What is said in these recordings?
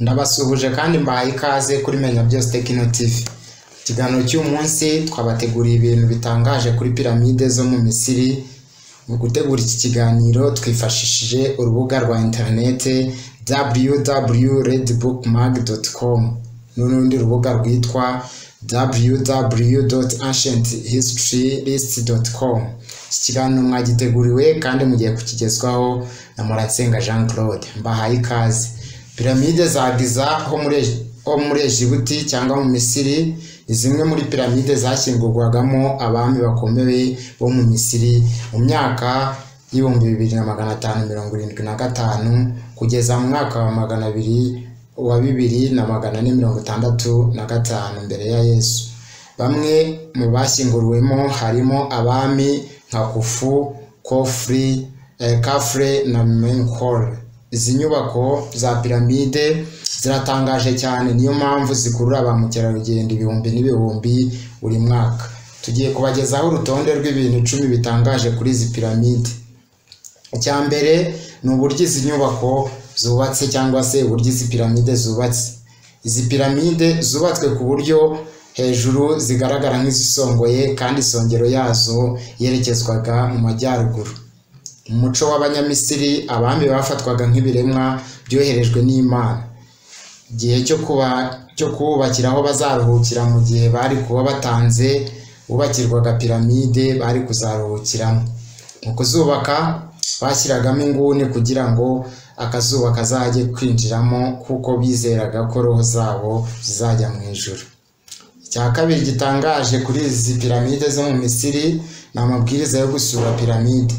Ndabasuhuje kandi mbahaye ikaze kuri Menya Byose Tekino TV. Ikiganiro cy'uyu munsi twabateguriye ibintu bitangaje kuri piramide zo mu Misiri. Mu gutegura iki kiganiro twifashishije urubuga rwa interinete www.redbookmag.com n'urundi rubuga rwitwa www.ancienthistorylist.com. Iki kiganiro mwagiteguriwe kandi mugiye kukigezwaho na Muratsenga Jean Claude. Mbahaye ikaze. Piramide za Giza ho muri ho muri Egibuti cyangwa mu Misiri ni zimwe muri piramide zashyingurwagamo abami bakomeye bo mu Misiri mu myaka y'ibihumbi bibiri na magana atanu mirongo irindwi na gatanu kugeza mu mwaka wa magana abiri wa bibiri na magana ane mirongo itandatu na gatanu mbere ya Yesu. Bamwe mu bashyinguriwemo harimo abami nka Khufu, Khofre, eh, Khafre na Menkaure. Izi nyubako za piramide ziratangaje cyane niyo mpamvu zikurura ba mukerarugendo ibihumbi n'ibihumbi buri mwaka. Tugiye kubagezaho urutonde rw'ibintu icumi bitangaje kuri izi piramide. Icya mbere ni uburyo izi nyubako zubatse cyangwa se uburyo izi piramide zubatse. Izi piramide zubatswe ku buryo hejuru zigaragara nk'izisongoye kandi isongero yazo yerekezwaga mu majyaruguru. Mu muco w'Abanyamisiri abami bafatwaga nk'ibiremwa byoherejwe n'Imana. Igihe cyo kuba cyo kubakira aho bazaruhukira mu gihe bari kuba batanze bubakirwaga piramide bari kuzaruhukiramo. Mu kuzubaka bashyiragamo inguni kugira ngo akazuba kazajye kwinjiramo kuko bizeraga ko roho zabo zizajya mu ijuru. Icya kabiri gitangaje kuri izi piramide zo mu Misiri ni amabwiriza yo gusura piramide.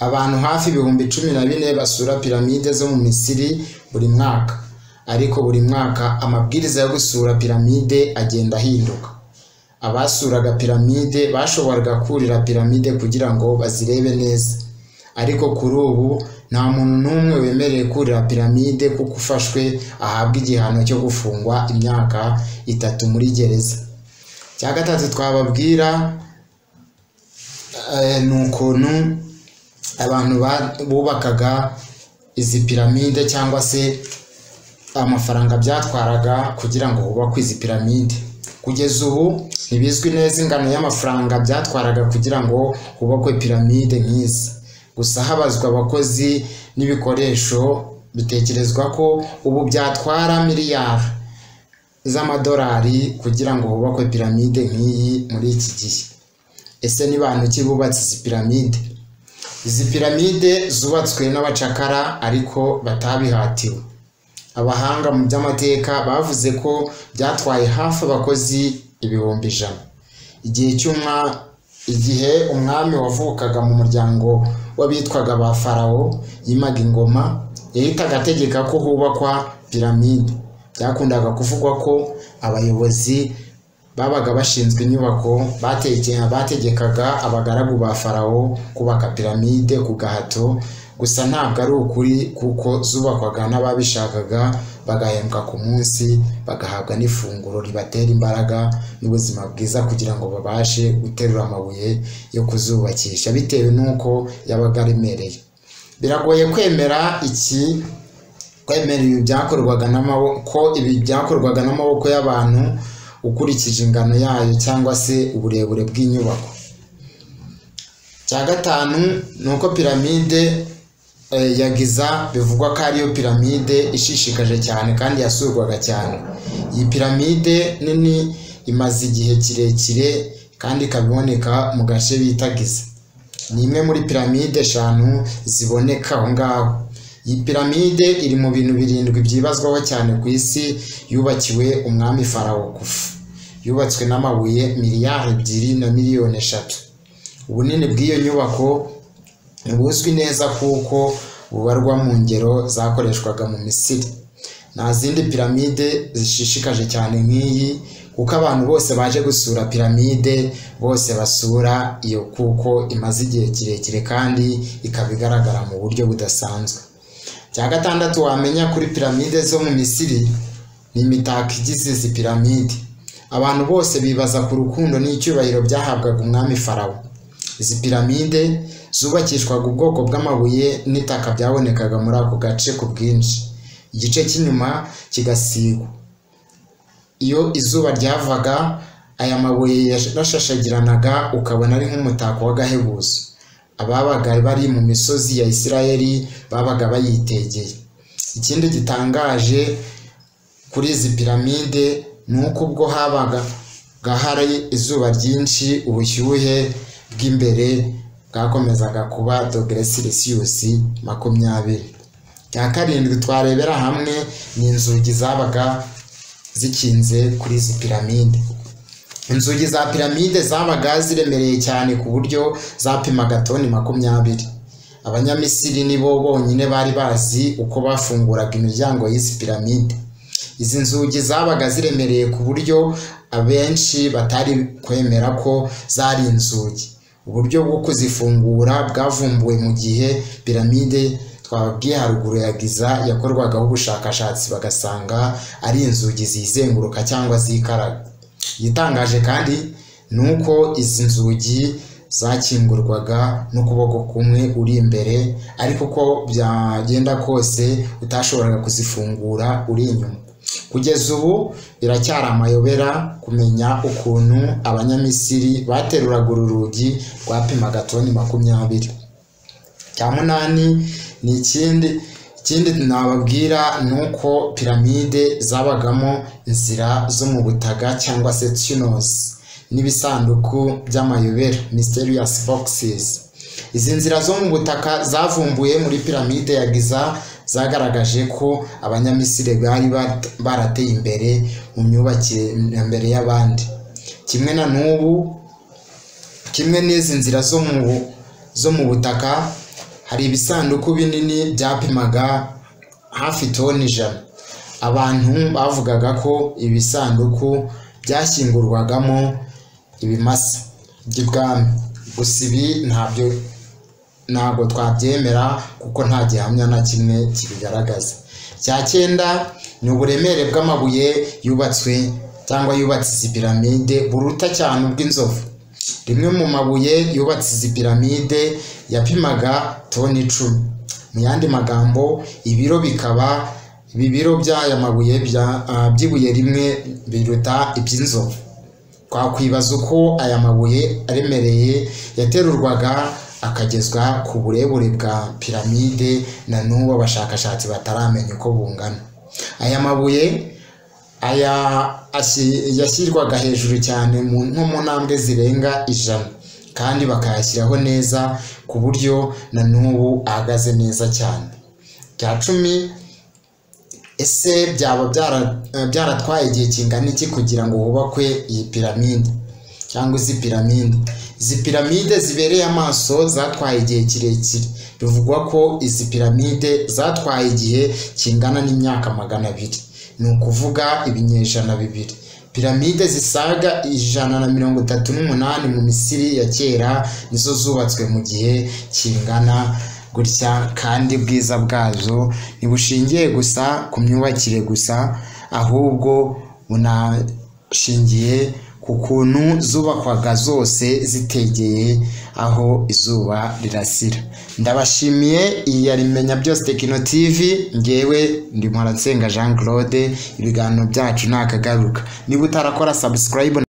Abantu hafi ibihumbi cumi na bine basura piramide zo mu Misiri buri mwaka, ariko buri mwaka amabwiriza yo gusura piramide agenda ahinduka. Abasuraga piramide bashoboraga kurira piramide kugira ngo bazirebe neza, ariko kuri ubu nta muntu n'umwe wemerewe kurira piramide kuko ufashwe ahabwa igihano cyo gufungwa imyaka itatu muri gereza. Icya gatatu twababwira eh, ni ukuntu abantu ba- bubakaga izi piramide cyangwa se amafaranga byatwaraga kugira ngo hubakwe izi piramide kugeza ubu ntibizwi neza ingano y'amafaranga byatwaraga kugira ngo hubakwe piramide nk'izi gusa habazwa abakozi n'ibikoresho bitekerezwa ko ubu byatwara miliyari z'amadolari kugira ngo hubakwe piramide nk'iyi muri iki gihe ese ni bantu ki bubatse izi piramide izi piramide zubatswe n'abacakara ariko batabihatiwe abahanga mu by'amateka bavuze ko byatwaye hafi abakozi ibihumbi ijana igihe cy'umwa igihe umwami wavukaga mu muryango w'abitwaga ba farawo yimaga ingoma yahitaga ategeka ko hubakwa piramide byakundaga kuvugwa ko abayobozi babaga bashinzwe inyubako bateke- bategekaga abagaragu ba farawo kubaka piramide ku gahato gusa ntabwo ari ukuri kuko zubakwaga n'ababishakaga bagahembwa ku munsi bagahabwa n'ifunguro ribatera imbaraga n'ubuzima bwiza kugira ngo babashe guterura amabuye yo kuzubakisha bitewe n'uko yabaga aremereye biragoye kwemera iki kwemera ibi byakorwaga n'amaboko ibi byakorwaga n'amaboko y'abantu ukurikije ingano yayo cyangwa se uburebure bw'inyubako cya gatanu ni uko piramide eh, ya giza bivugwa ko ariyo piramide ishishikaje cyane kandi yasurwaga cyane iyi piramide nini imaze igihe kirekire kandi ikaba iboneka mu gace bita giza ni imwe muri piramide eshanu ziboneka aho ngaho iyi piramide iri mu bintu birindwi byibazwaho cyane ku isi yubakiwe umwami farawo kufu yubatswe n'amabuye miliyari ebyiri na miliyoni eshatu ubunini bw'iyo nyubako ntibuzwi neza kuko bubarwa mu ngero zakoreshwaga mu misiri nta zindi piramide zishishikaje cyane nk'iyi kuko abantu bose baje gusura piramide bose basura iyo kuko imaze igihe kirekire kandi ikaba igaragara mu buryo budasanzwe cya gatandatu wamenya kuri piramide zo mu misiri ni imitako igize izi piramide abantu bose bibaza ku rukundo n'icyubahiro byahabwaga umwami farawo izi piramide zubakishwaga ubwoko bw'amabuye n'itaka byabonekaga muri ako gace ku bwinshi igice cy'inyuma kigasigwa iyo izuba ryavaga aya mabuye yarashashagiranaga ukabona ari nk'umutako w'agahebuzo ababaga bari mu misozi ya isirayeli babaga bayitegeye ikindi gitangaje kuri izi piramide ni uko ubwo habaga hari izuba ryinshi ubushyuhe bw'imbere bwakomezaga kuba dogere silisiyusi makumyabiri cya karindwi twarebera hamwe ni inzugi zabaga zikinze kuri izi piramide inzugi za piramide zabaga ziremereye cyane ku buryo zapimaga toni makumyabiri abanyamisiri nibo bonyine bari bazi uko bafunguraga imiryango y'izi piramide izi nzugi zabaga ziremereye ku buryo abenshi batari kwemera ko zari inzugi uburyo bwo kuzifungura bwavumbuwe mu gihe piramide twababwiye haruguru ya giza yakorwagaho ubushakashatsi bagasanga ari inzugi zizenguruka cyangwa zikaraga igitangaje kandi ni uko izi nzugi zakingurwaga n'ukuboko kumwe uri imbere ariko uko byagenda kose utashoboraga kuzifungura uri inyuma kugeza ubu biracyari amayobera kumenya ukuntu abanyamisiri bateruraga uru rugi rwapimaga toni makumyabiri cya munani ni ikindi ikindi nababwira ni uko piramide zabagamo inzira zo mu butaka cyangwa se tunozi n'ibisanduku by'amayobera mysterious boxes izi nzira zo mu butaka zavumbuye muri piramide ya giza zagaragaje ko abanyamisiri bari barateye imbere mu myubakire mbere y'abandi kimwe na n'ubu kimwe n'izi nzira zo mu butaka hari ibisanduku binini byapimaga hafi toni ijana abantu bavugaga ko ibisanduku byashyingurwagamo ibimasa by'ibwami gusa ibi ntabyo ntabwo twabyemera kuko nta gihamya na kimwe kibigaragaza cya cyenda ni uburemere bw'amabuye yubatswe cyangwa yubatse izi piramide buruta cyane ubw'inzovu rimwe mu mabuye yubatse izi piramide yapimaga toni icumi mu yandi magambo ibiro bikaba ibi biro by'aya mabuye by'ibuye rimwe biruta iby'inzovu twakwibaza uko aya mabuye aremereye yaterurwaga akagezwa ku burebure bwa piramide na n'ubu abashakashatsi bataramenya uko bungana aya mabuye aya yashyirwaga hejuru cyane nko mu ntambwe zirenga ijana kandi bakayashyiraho neza ku buryo na n'ubu ahagaze neza cyane cya cumi ese byaba byaratwaye igihe kingana iki kugira ngo hubakwe iyi piramide cyangwa izi piramide izi piramide zibereye amaso zatwaye igihe kirekire bivugwa ko izi piramide zatwaye igihe kingana n'imyaka magana abiri ni ukuvuga ibinyejana bibiri piramide zisaga ijana na mirongo itatu n'umunani mu misiri ya kera nizo zubatswe mu gihe kingana gutya kandi ubwiza bwazo ntibushingiye gusa ku myubakire gusa ahubwo bunashingiye ku kuntu zubakwaga zose zitegeye aho izuba rirasira ndabashimiye iyi yari menya byose tekino tivi ngewe ndimora nsenga jean claude ibiganiro byacu ni akagaruka niba utarakora sabusikarayibu